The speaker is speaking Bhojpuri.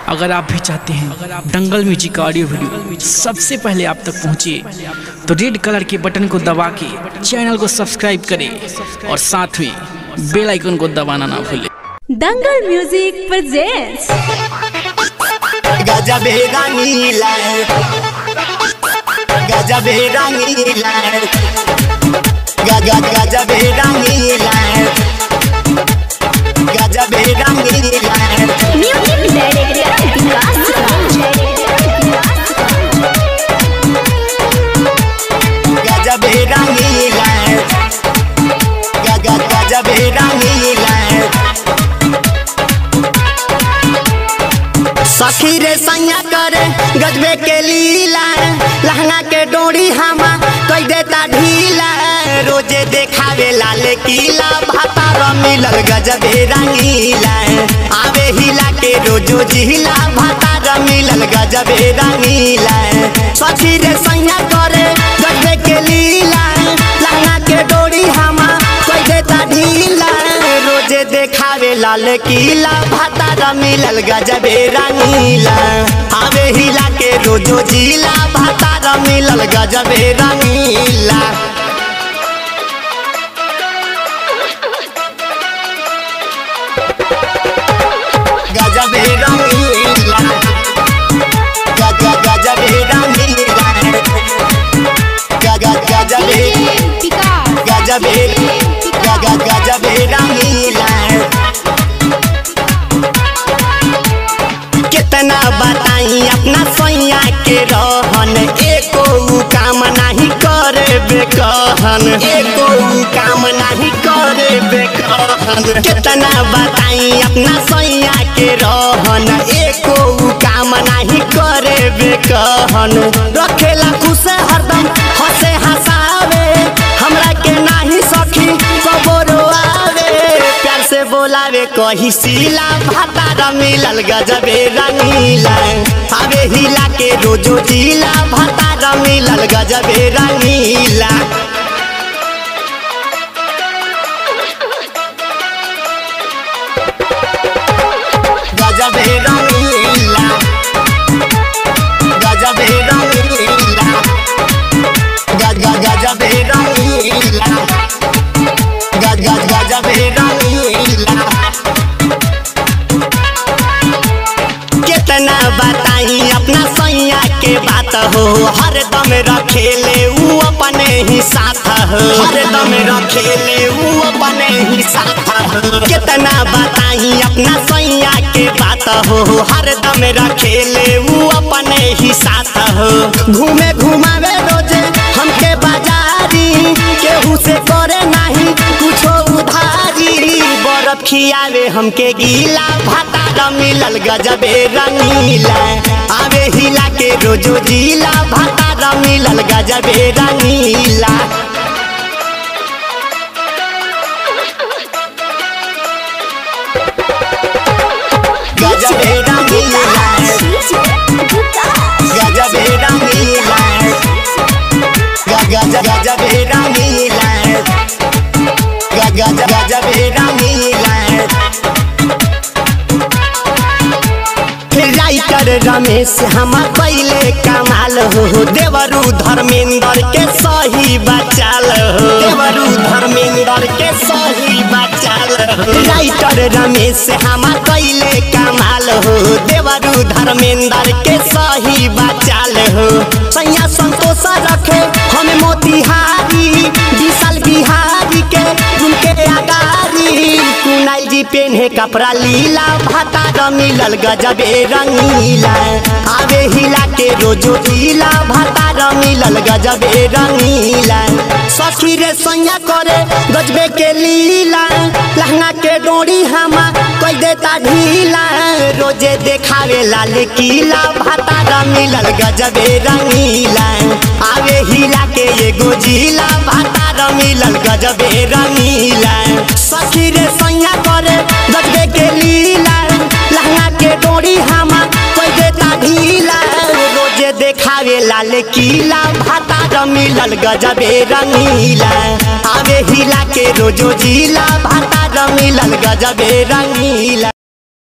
अगर आप भी चाहते हैं दंगल म्यूजिक का ऑडियो वीडियो सबसे पहले आप तक पहुंचे तो रेड कलर के बटन को दबा के चैनल को सब्सक्राइब करें और साथ में बेल आइकन को दबाना ना भूलें दंगल म्यूजिक प्रेजेंट्स गजब रंगीला गजब रंगीला गजब गजब रंगीला गजब रंगीला म्यूजिक डायरेक्टर विकास गजब रंगीला गजब गजब रंगीला सखी रे सैया करे गजबे के लीला लहंगा के डोरी हमा कई देता ढीला रोजे देखावे लाल किला भातार मिलल गजबे रंगीला आवे हिला के रोजो जिला भातार मिलल गजबे रंगीला सखी रे सैया करे गजबे के लीला लहंगा के डोरी हमा कई देता ढीला रोजे देखावे लाल किला भातार मिलल गजबे रंगीला आवे हिला के रोजो जिला भातार मिलल गजबे रंगीला गजबे रंगीला गज गजबे रंगीला गज गजबे गजबे गज गजबे रंगीला कितना बताई अपना सैया के रहन एको उ काम नहीं करे बेकहन एको उ काम नहीं करे बेकहन कितना बताई अपना सैया के रहन एको उ काम नहीं करे बेकहन रखेला खुश हरदम हंसे हंसावे हमरा के नाही सखी कबरो आवे प्यार से बोलावे कही सीला भातार मिलल गजबे रंगीला आवे हिला के रोजो जिला भातार मिलल गजबे रंगीला गजबे रंगीला गजबे रंगीला गज गज गजबे रंगीला गज गज गजबे रंगीला कितना बताई अपना सैया के बात हो हरदम रखेले ऊ अपने ही साथ हो हरदम रखेले ऊ अपने ही साथ हो कितना बताई अपना सैया के बात हो हरदम रखेले ऊ अपने ही साथ हो घूमे घुमावे रोजे हमके बाजारी केहू से करे नहीं कुछो उधारी बर्फ खियावे हमके गीला भातार मिलल गजबे रंगीला आवे हिला के रोजो जिला भातार मिलल गजबे रंगीला गजबे रंगीला गजबे रंगीला गज गजबे रंगीला गज गजबे रंगीला राइटर रमेश हम पहले कमाल हो देवरू धर्मेंद्र के सही बचाल हो देवरू धर्मेंद्र के सही बचाल हो राइटर रमेश हम पहले कमाल हो देवरू धर्मेंद्र के सही बचाल हो सैया संतोष रखे हम मोतिहारी विशाल बिहारी के उनके अगारी कुनाल जी पेन्हे कपड़ा लीला भातार मिलल गजबे रंगीला आवे हिला के रोजो जिला भातार मिलल गजबे रंगीला सखी रे सैया करे गजबे के लीला लहंगा के डोरी हमा कोई देता ढीला रोजे देखावे लाल किला भातार मिलल गजबे रंगीला आवे हिला के एगो जिला भातार मिलल गजबे रंगीला सखी रे सैया करे गजबे के लीला लहंगा के डोरी हमा कोई देता ढीला रोजे देखावे लाल किला भातार मिलल गजबे रंगीला आवे हिला के रोजो जिला भातार मिलल गजबे रंगीला